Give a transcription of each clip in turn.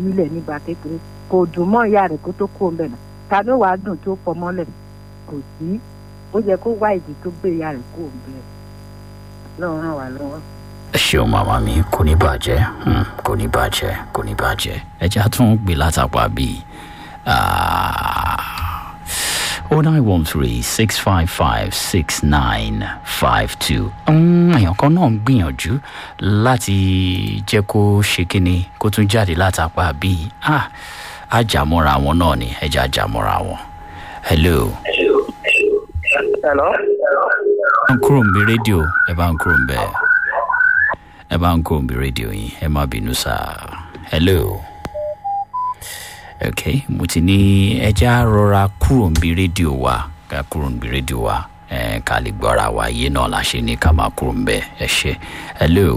sílẹ̀ nígbà kékeré kò dùn mọ́ ìyá rẹ̀ kó tó kó ń bẹ̀ náà ta ló wàá dùn tó pọ̀ mọ́lẹ̀ kò sí ó yẹ kó wá ìdí tó gbé ìyá rẹ̀ kó ń bẹ̀ lọ́wọ́ ràn wá lọ́wọ́. ẹ ṣeun màmá mi kò ní bàjẹ́ hmm, kò ní bàjẹ́ kò ní bàjẹ́ ẹ jẹ́ àtún gbé látàpá bíi oh nine one three six five five six nine five two èèyàn kan náà ń gbìyànjú láti jẹ́ kó ṣe kínní kó tún jáde látàpá bíi ah àjàmọ́ra wọn náà ni ẹ jẹ́ àjàmọ́ra wọn hello Hello. bá ń kúrò ń bí rédíò ẹ bá ń kúrò ń bẹ ẹ bá ń kúrò ń bí rédíò yín ẹ má bínú sá hello ok mo ti ní ẹja rọra kúrò ń bí rédíò wa ká kúrò ń bí rédíò wa ẹ ká lè gbọ́ra wa yé náà la ṣe ní ká máa kúrò ń bẹ ẹ ṣe hello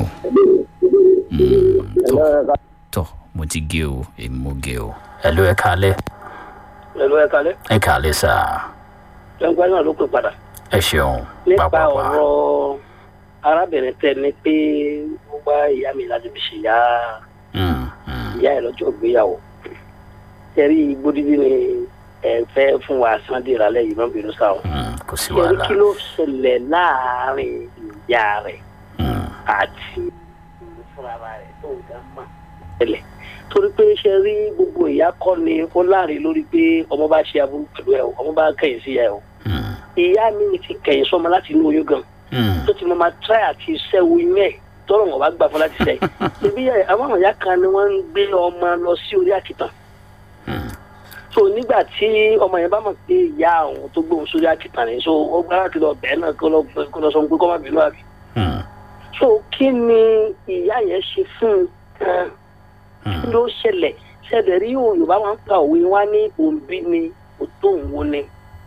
Mm, tó tó mo ti gé o èmi mo gé o hello ẹ kálẹ Hello, ẹ kalẹ́. ẹ kálẹ sá Gbẹ́ngbẹ́ náà ló pè padà. ẹ ṣeun Nípa pàápàá ọ̀rọ̀ arábìnrin tẹ ní pé ó wá ìyá mi láti fi ṣe ìyá Mm, mm. ìyá ẹ̀ lọ́jọ́ ìgbéyàwó. Ẹ̀rí gbódìdí ni ẹ fẹ́ fún wa Sunday ìrọ̀lẹ́ yìí náà bínú sáwọn. Mm, kò sí Ẹ̀rí wàhálà kí ló ṣẹlẹ̀ láàárín ìyá rẹ̀ Mm, àti fúnra rẹ̀ tó ń ga mọ́ tẹ́lẹ̀. Torí pé ṣe rí gbogbo ìyá kọ́ ni ó láàrin lórí pé ọmọ bá ṣe aburú pẹ̀lú ẹ̀ o, ọmọ bá kẹ̀yìn sí ẹ̀ o. mm, ìyá mi ti kẹ̀yìn sọmọ láti inú oyún gan mm. tó ti mọ máa tíráì àti sẹ́wọ́ inú ẹ̀ tọrọ wọn bá gbà fún láti sẹ́yìn ibi àwọn ìyá kan ni wọ́n ń gbé ọmọ lọ sí orí àkìtàn Mm. so nígbà tí ọmọ yẹn bá mọ̀ pé ìyá àwọn tó gbóhùn sórí àkìtàn ni so ó gbá láti lọ bẹ́ẹ̀ náà kó lọ kó lọ sọ pé kọ́ má bínú àbí Mm, so kí ni ìyá yẹn ṣe fún un gan kí mm. ló ṣẹlẹ̀ ṣẹlẹ̀ rí yorùbá máa ń pa òwe wá ní òǹbí ni òtó òǹwo ni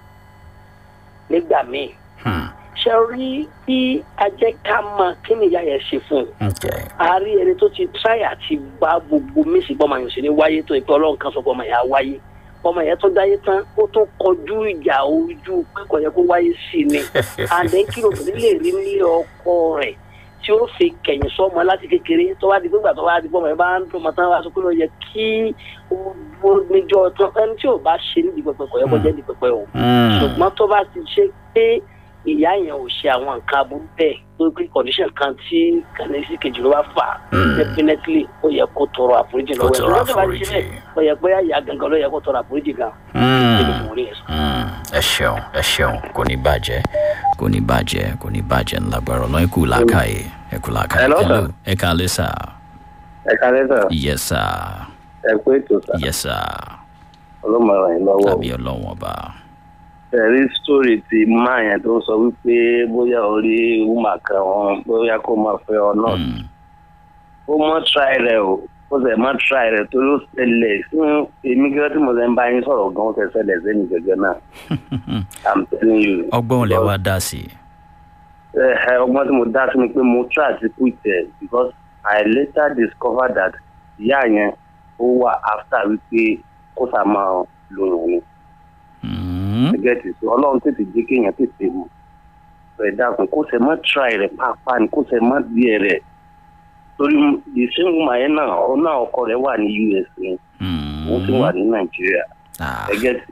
nígbà míì Hmm. ṣe rí bí ajẹ́ ká mọ kí ni ìyá yẹn ṣe fún un Okay. a rí ẹni tó ti tíráì àti bá gbogbo mísì gbọ́mọ yẹn sí ní wáyé tó ìpẹ́ ọlọ́run kan sọ pé ọmọ yẹn á wáyé ọmọ yẹn tó dáyé tán ó tún kọjú ìjà ojú pé kò yẹ kó wáyé sí i ni àdé kí lóbìnrin lè rí nílé ọkọ rẹ̀ tí ó fi kẹ̀yìn sọ́mọ láti kékeré tó wá di gbígbà tó wá di gbọ́mọ yẹn bá ń dùn mọ́ tán wá sọ pé ó yẹ kí ó dúró níjọ́ tán ẹni tí ò bá ṣe nídìí pẹpẹ kò yẹ kó jẹ́ nídìí pẹpẹ o Mm. ṣùgbọ́n tó bá ti ṣe pé ìyá yẹn ò ṣe àwọn nǹkan aburú bẹ́ẹ̀ tó pé condition kan tí kàníṣí kejì ló bá fà á Mm. definitely ó yẹ kó tọrọ àforíjì Kó lọ́wọ́ ẹ̀ tọrọ ṣùgbọ́n tó bá ti ṣe àforíjì. bẹ́ẹ̀ ó yẹ pé ìyá gangan ló yẹ kó tọrọ àforíjì gan. Mm. Mo rí ẹ̀ sọ. Mm. ẹ ṣeun ẹ ṣeun kò ní bàjẹ́ kò ní bàjẹ́ kò ní bàjẹ́ ńlágbára ọlọ́run ẹ kú làákàyè ẹ kú làákàyè Hello, sir. ẹ kálẹ́ sà ẹ kálẹ́ sà yes sà ẹ pé ètò sà yes sà ọlọ́mọ ràn yín lọ́wọ́ tàbí ọlọ́run ọba ẹ̀rí sítórì ti máa yẹn tó sọ wípé bóyá orí wúmà kan wọn bóyá kó máa fẹ́ ọ náà Mm. ó mọ́ tíráì rẹ̀ o ó sì mọ́ tíráì rẹ̀ torí ó ṣẹlẹ̀ fún èmi gẹ́gẹ́ tí mo ṣe ń bá yín sọ̀rọ̀ gan ó ṣe ṣẹlẹ̀ sẹ́ni gẹ́gẹ́ náà i'm telling you. ọgbọ́n lẹ wá dá sí i. ẹ ẹ ọgbọ́n tí mo dá sí ni pé mo try to quit it because i later discovered that ìyá yẹn ó wà after wípé kó sá máa lóyún ni. Mm. gẹ́gẹ́ ti sọ ọlọ́run tètè jẹ́ kéèyàn tètè mọ̀ rẹ̀ dákun kó sẹ mọ́ try rẹ̀ pàápàá ni kó sẹ mọ́ díẹ̀ rẹ̀ torí the same woman yẹn náà ọ náà ọkọ rẹ̀ wà ní us ni òun sì wà ní nàìjíríà Ah. gẹ́gẹ́ ti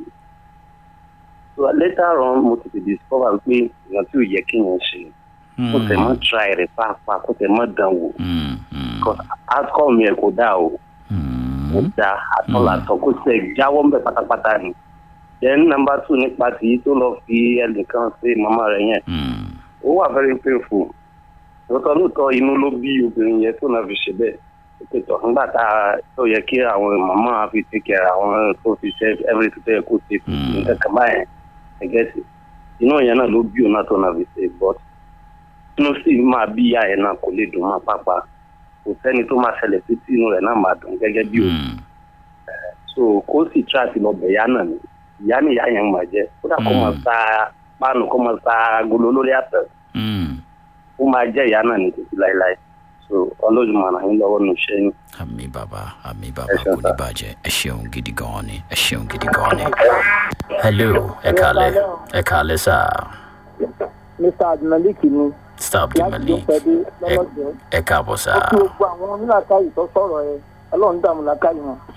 so later on mo tètè discover pé èèyàn tí ò yẹ kéèyàn ṣe kó sẹ mọ́ try rẹ̀ pàápàá kó sẹ mọ́ dán wò Mm. Mm. because outcome yẹn kò dáa o kò Mm. dáa àtọ́làtọ̀ kó sẹ jáwọ́ ń bẹ̀ pátápátá ni then number two nípa tìyí tó lọ fi ẹnìkan sí màmá rẹ̀ yẹn Mm. ó wà very painful lóòótọ́ lóòótọ́ inú ló bí obìnrin yẹn tó náà fi ṣe bẹ́ẹ̀ pẹ̀tọ̀ nígbà tá a tó yẹ kí àwọn màmá fi take care àwọn tó fi ṣe everything tó yẹ kó ṣe fún Mm. nǹkan kan báyẹn ẹgẹ́sì inú yẹn náà ló bí òun náà tó náà fi ṣe but inú sì máa bí ìyá yẹn náà kò lè dùn máa pápá kò sẹ́ni tó máa ṣẹlẹ̀ sí tí inú rẹ̀ náà máa dùn gẹ́gẹ́ bí òun Mm. so kó sì try àti lọ bẹ̀ ìyá náà ni ìyá ni ìyá yẹn máa jẹ́ kódà kó Mm. máa sa páànù kó máa sa agolo lórí àtẹ̀ Mm. ó máa jẹ́ ìyá náà ní títí láéláé so ọlọ́run máa ràn yín lọ́wọ́ nù iṣẹ́ yín. àmì bàbá àmì bàbá Ẹ ṣeun, kò ní sir. bàjẹ́ ẹ ṣeun gidi gan ni ẹ ṣeun gidi gan ni. hello ẹ kàlẹ́ ẹ kàlẹ́ sà mr abdulmalik ni star láti ló abdulmalik pẹ́ dé ẹ lọ́lọ́dún ẹ káàbọ̀ sà ó kí gbogbo àwọn onílàkàyè tó sọ̀rọ̀ ẹ ọlọ́run dààmú làkàyè wọn